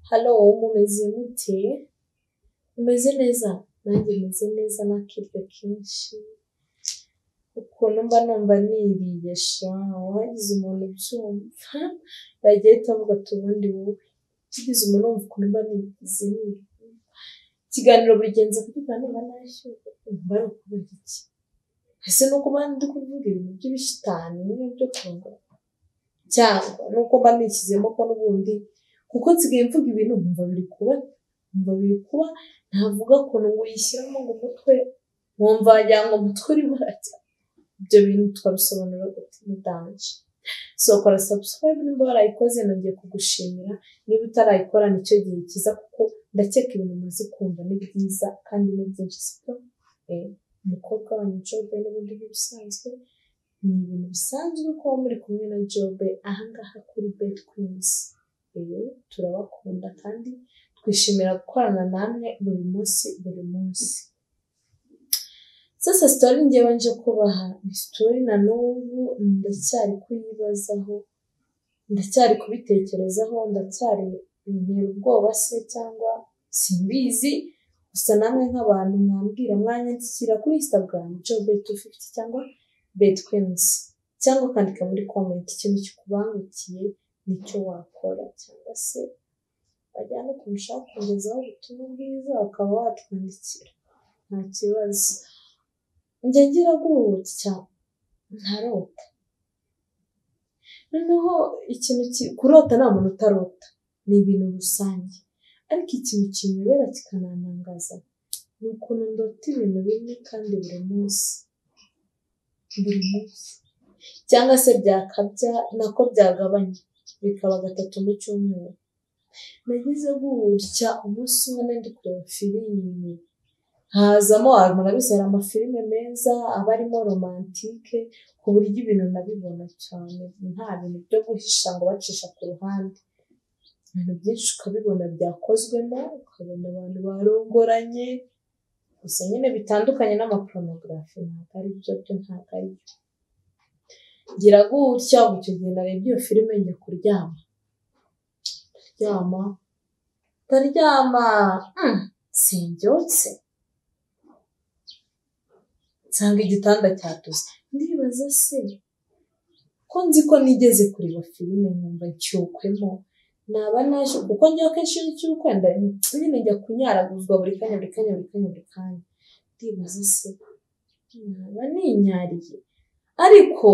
halo mumeze mute mumeze neza nanjye meze neza n'akiryo kenshi ukuntu mba numva niriye sha wagize umuntu ubyumva yagiye itavuga ati ubundi wowe ugize umuntu wumva ukuntu mba nigize niriye ikiganiro buri genza kugira ngo niba nashyuye umva ari ukubera iki ese ni uko mba ndi kuvuga ibintu by'ibishitani n'ibintu byo kunga cyangwa ni uko mba nishyizemo ko n'ubundi kuko nsigaye mvuga ibintu nkumva biri kuba nkumva biri kuba navuga ukuntu ngo uyishyiramo ngo umutwe nkumva wagira ngo umutwe urimo urajya ibyo bintu twabisobanura gute mudanje so kora subscribe nimba warayikoze nongeye kugushimira niba utarayikora nicyo gihe cyiza kuko ndakeka ibintu umaze kumva ni byiza kandi ni byinshi siko umukobwa wanyu jobe n'ubundi nk'ibisanzwe ni ibintu bisanzwe kuba muri kumwe na jobe ahangaha kuri bet queens rero turabakunda kandi twishimira gukorana namwe buri munsi buri munsi sasa sitori ngewe nje kubaha sitori na n'ubu ndacyari kuyibazaho ndacyari kubitekerezaho ndacyari bintera ubwoba se cyangwa simbizi gusa namwe nk'abantu mwambwira mwanyandikira kuri instagram job tu fifty cyangwa bet queens cyangwa ukandika muri comment ikintu kikubangukiye nicyo wakora cyangwa se wajyana ku mushaka kugezaho ubutumwa bwiza ukaba watwandikira nta kibazo njya ngira guhutse cyane ntarota noneho ikintu ki- kurota nta muntu utarota ni ibintu rusange ariko ikintu kinyobera kikananangaza ni ukuntu ndota ibintu bimwe kandi buri munsi buri munsi cyangwa se byakabya nako byagabanya bikaba gatatu mu cyumweru nagize gutya umunsi umwe nari ndi kureba filime hazamo murabizi hari amafilime meza aba arimo romantike ku buryo ibintu nabibona cyane nta bintu byo guhisha ngo bacisha ku ruhande ibintu byinshi ukabibona byakozwemo ukabona abantu barongoranye gusa nyine bitandukanye n'amaporomogarafi ntabwo ari byo byo ntabwo ari byo ngira gutya ubu icyo gihe narebye iyo filime njya kuryama ndaryama ndaryama mm, simbyutse nsanga igitanda cyatose ndibaza se ko nzi ko nigeze kureba filime nkumva nshyukwemo naba naje kuko njya akenshi iyo nshyukwe nda- nyine njya kunyaraguzwa buri kanya buri kanya buri kanya buri kanya ndibaza se naba ninyariye ariko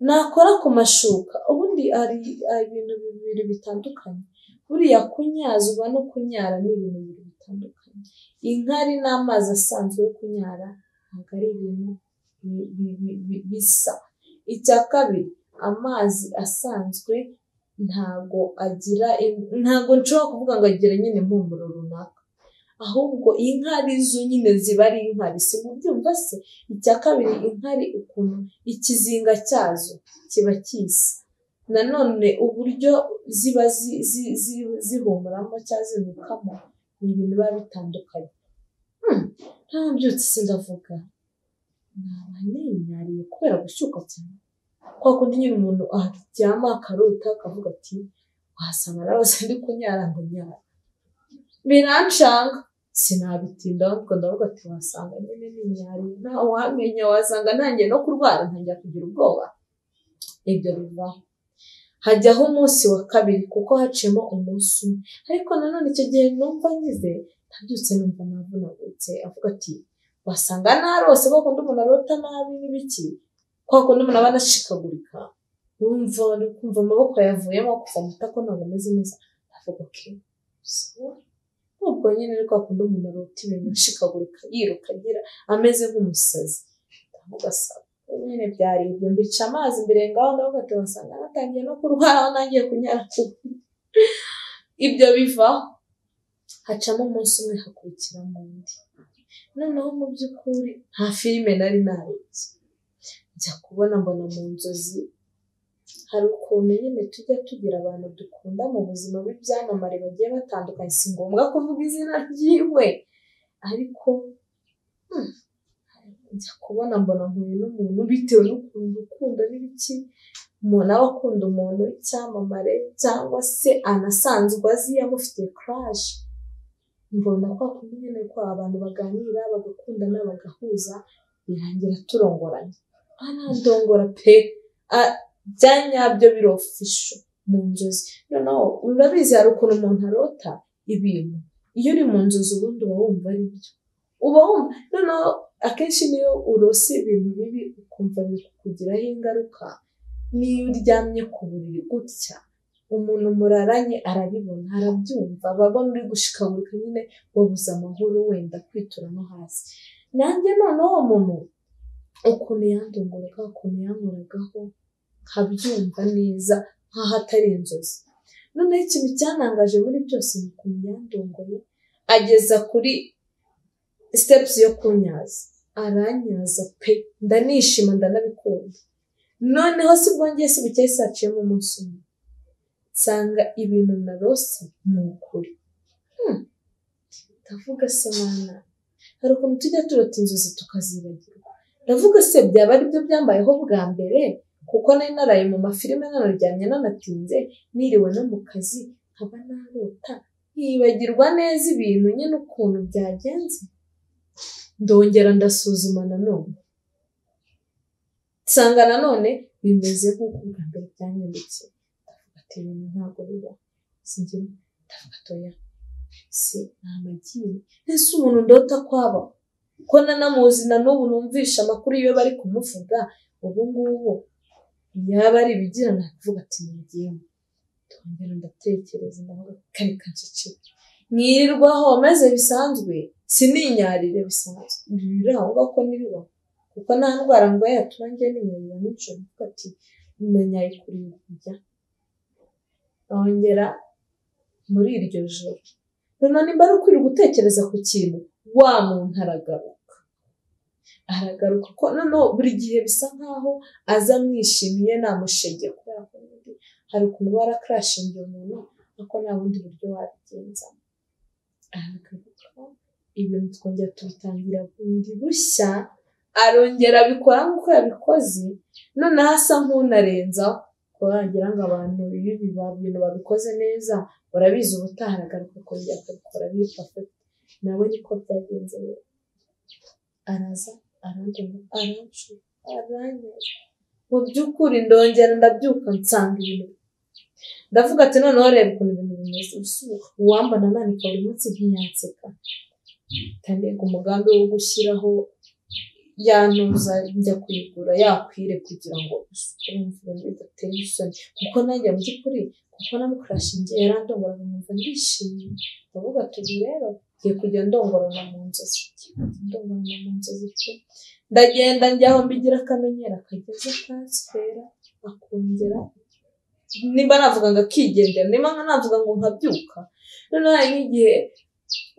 nakora ku mashuka ubundi hari hari ibintu bibiri bitandukanye buriya kunyazwa no kunyara ni ibintu bibiri bitandukanye inkari n'amazi asanzwe yo kunyara ntabwo ari ibintu bi- bi- bi- bi- bisa icya kabiri amazi asanzwe ntabwo agira im- ntabwo nshobora kuvuga ngo agira nyine impumuro runaka ahubwo inkari zo nyine ziba ari inkari si mu byumva se icya kabiri inkari ukuntu ikizinga cyazo kiba kisa nanone uburyo ziba zi- zi- zi- zihumuramo cyangwa zinukamo ni ibintu biba bitandukanye Hmm, ntabyutse se ndavuga naba ninyariye kubera gushyuka cyane kwa kundi nyine umuntu aryama akarota akavuga ati wasanga narose ndi kunyara ngo nyara biranshanga sinabitinda ahubwo ndavuga ati wasanga nyine ninyariye nta wamenya wasanga ntangiye no kurwara ntangira kugira ubwoba ibyo bivaho hajyaho umunsi wa kabiri kuko haciyemo umunsi umwe ariko nanone icyo gihe numva ngize ntabyutse numva navunagutse avuga ati wasanga narose kwa kundi umuntu arota nabi n'ibiki kwa kundi umuntu aba anashikagurika wumva uri kumva amaboko yavuyemo kuva mu itako ntabwo ameze neza avuga ati sawa ubwo nyine ari kwa kundi umuntu arota ibintu ashikagurika yiruka agira ameze nk'umusazi ndavuga sawa nyine byari ibyo mbica amazi imbere ngaho ndavuga ati wasanga natangiye no kurwara aho nangiye kunyara kubi ibyo bivaho hacamo umunsi umwe hakurikiramo undi noneho mu by'ukuri nta filime nari narebye njya kubona mbona mu nzozi hari ukuntu nyine tujya tugira abantu dukunda mu buzima b'ibyamamare bagiye batandukanye si ngombwa kuvuga izina ryiwe ariko hmm, njya kubona mbona mpuye n'umuntu bitewe n'ukuntu ukunda n'ibiki umuntu aba akunda umuntu w'icyamamare cyangwa se anasanzwe azi amufitiye kuraje mbona kwa kundi nyine ko abantu baganira bagakundana bagahuza birangira turongoranye anadongora pe Ah, bya nyabyo biri ofisho mu nzozi noneho urabizi hari ukuntu umuntu arota ibintu iyo uri mu nzozi ubundi uba wumva ari byo uba wumva noneho akenshi niyo urose ibintu bibi ukumva biri kukugiraho ingaruka niyo uryamye ku buriri gutya umuntu muraranye arabibona arabyumva aba abona uri gushikagurika nyine wabuze amahoro wenda kwitura no hasi nanjye noneho uwo muntu ukuntu yandunguruka ukuntu yankoragaho nkabyumva neza nk'aho atari inzozi noneho ikintu cyanangaje muri byose ni ukuntu yandongoye ageza kuri stepusi yo kunyaza aranyaza pe ndanishima ndanabikunda noneho si bwo njye sibukeye saciyemo umunsi umwe nsanga ibintu narose ni ukuri Hmm. ndavuga se mwana hari ukuntu tujya turota inzozi tukazibagirwa ndavuga se byaba ari byo byambayeho bwa mbere kuko nari naraye mu mafilime nanaryamye nanatinze niriwe no mu kazi nkaba narota nkibagirwa neza ibintu nyine ukuntu byagenze ndongera ndasuzuma nanone nsanga nanone bimeze nk'uko bwa mbere byanyanditse ndavuga ati ibintu ntabwo biba singira ndavuga atoya si nta magini ese umuntu ndota kwaba ko nanamuzi na n'ubu numvisha amakuru iyo bari kumuvuga ubu ngubu yaba ari ibigira nakuvuga ati mugende ndongera ndatekereza ndavuga kare kanceceka nkirirwaho maze bisanzwe sininyarire bisanzwe ibi biri aho ngaho ko niriho kuko nta ndwara ndwaye yaturangiye ninyarira nijoro mvuga ati nanyaye kurira kujya ongera muri iryo joro noneho nimba ari ukwiriye gutekereza ku kintu wa muntu aragaruka aragaruka ko noneho buri gihe bisa nkaho aza amwishimiye namushegeye kubera ko ubundi hari ukuntu uba warakarashingiye umuntu ariko nta bundi buryo wabigenzamo aragaruka ibintu twongera tubitangira bundi bushya arongera abikora nk'uko yabikoze noneho asa nk'unarenzaho kuba wagira ngo abantu ibi biba- bintu babikoze neza urabizi ubutaha aragaruka akongera akabikora bifata nabonye ko byagenze rero araza arandeba aranshuka aranyaga mu by'ukuri ndongera ndabyuka nsanga ibintu ndavuga ati noneho reba ukuntu ibintu bimeze usu- uwambona amanika buri munsi ntiyanseka ntanega umugambi wo gushyiraho yantuza njya kuyigura yakwire kugira ngo urumva ibintu bidateye isoni kuko nanjye mu by'ukuri kuko na mukarashingiye yarandongoraga nkumva ndishimye ndavuga ati ubu rero ngiye kujya ndongorana mu nzozi ndongorana mu nzozi pe ndagenda njyaho mbigira akamenyero akageza kanswera akongera nimba navuga ngo akigendera nimba navuga ngo nkabyuka noneho hari nk'igihe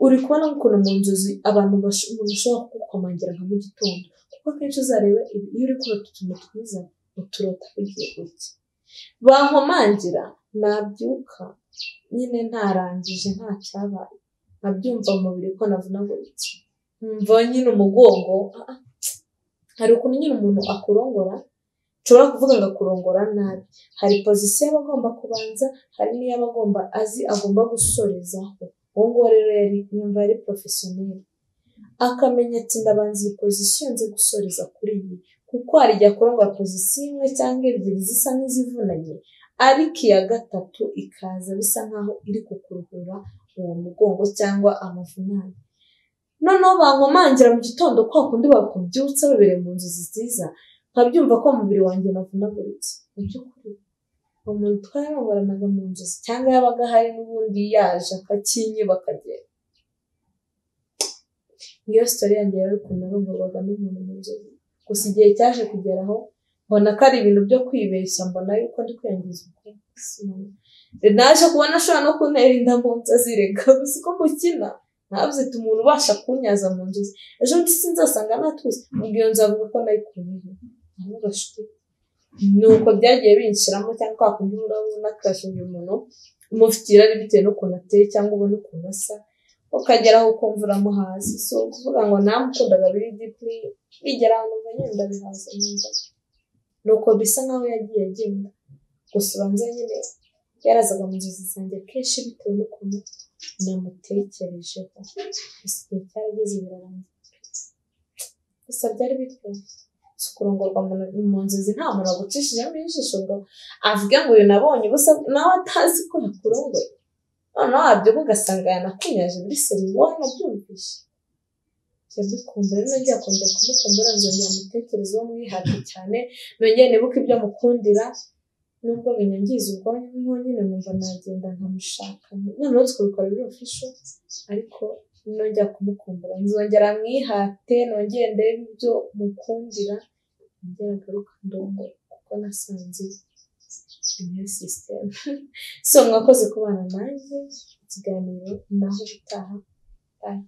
uri kubona ukuntu mu nzozi abantu bash- umuntu ushobora kugukomangira nka mu gitondo kuko akenshi uzareba ibi- iyo uri kurota utuntu twiza uturota ugiye gutya bankomangira nabyuka nyine ntarangije nta cyabaye nkabyumva mu mubiri ko navunaguritse nkumva nyine umugongo ah, ah. hari ukuntu nyine umuntu akurongora nshobora kuvuga ngo akurongora nabi hari pozisiyo aba agomba kubanza hari n'iyo aba agomba azi agomba gusorezaho uwo nguwo rero yari yumva yari porofesiyoneri akamenya ati ndabanza iyi pozisiyo nze gusoreza kuri iyi kuko hari igihe akurongora pozisiyo imwe cyangwa ebyiri zisa n'izivunanye ariko iya gatatu ikaza bisa nkaho iri kukuruhura uwo mugongo cyangwa amavunane noneho bankomangira mu gitondo kwa kundi bakubyutse babereye mu nzozi nziza nkabyumva ko umubiri wanjye navunaguritse mu by'ukuri uwo muntu twarongoranaga mu nzozi cyangwa yabaga ahari n'ubundi yaje akakinyuba akagenda iyo sitori yanjye yari ukuntu narongorwaga n'umuntu mu nzozi gusa igihe cyaje kugeraho mbona ko ari ibintu byo kwibeshya mbona yuko ndi kwiyangiza ubukungu naje kubona ashobora no kuntera inda mu nzozi reka gusa uko mukina ntabuzite umuntu ubasha kunyaza mu nzozi ejo bundi sinzasanga natwese ubwo iyo nzu avuga ko nayikunyeho avuga shuti ni uko byagiye binshiramo cyangwa kwa kundi uhora ubona akarashinga umuntu umufitiye irari bitewe n'ukuntu ateye cyangwa ubona ukuntu asa ukagera aho ukumva uramuhaza si ukuvuga ngo namukundaga biri dipuri bigera ahantu ngo nyine ndabihaza numva nuko bisa nkaho yagiye agenda gusa ubanza nyine yarazaga mu nzozi zanjye kenshi bitewe n'ukuntu namutekerejeho gusa igihe cyarageze birarangira gusa byari bitwaye si kurongorwa mu- mu nzozi nta muntu wagucishijemo ijisho ngo avuge ngo uyu nabonye ubusa nawe atazi ko yakurongoye noneho wabyuka ugasanga yanakunyaje muri seri wanabyumvise njya mbikunda rero nongera kongera kumukunda nzongera umutekerezeho mwihate cyane nongere nibuke ibyo mukundira nubwo binyangiza ubwonko nkonyine nkumva nagenda nkamushaka noneho tukabikora biri ofisho ariko nongera kumukumbura nzongera mwihate nongere ndebe ibyo mukundira nongere agaruka ndongo kuko nasanze iyo sisiteme so mwakoze kubana nanjye ikiganiro naho ubutaha bye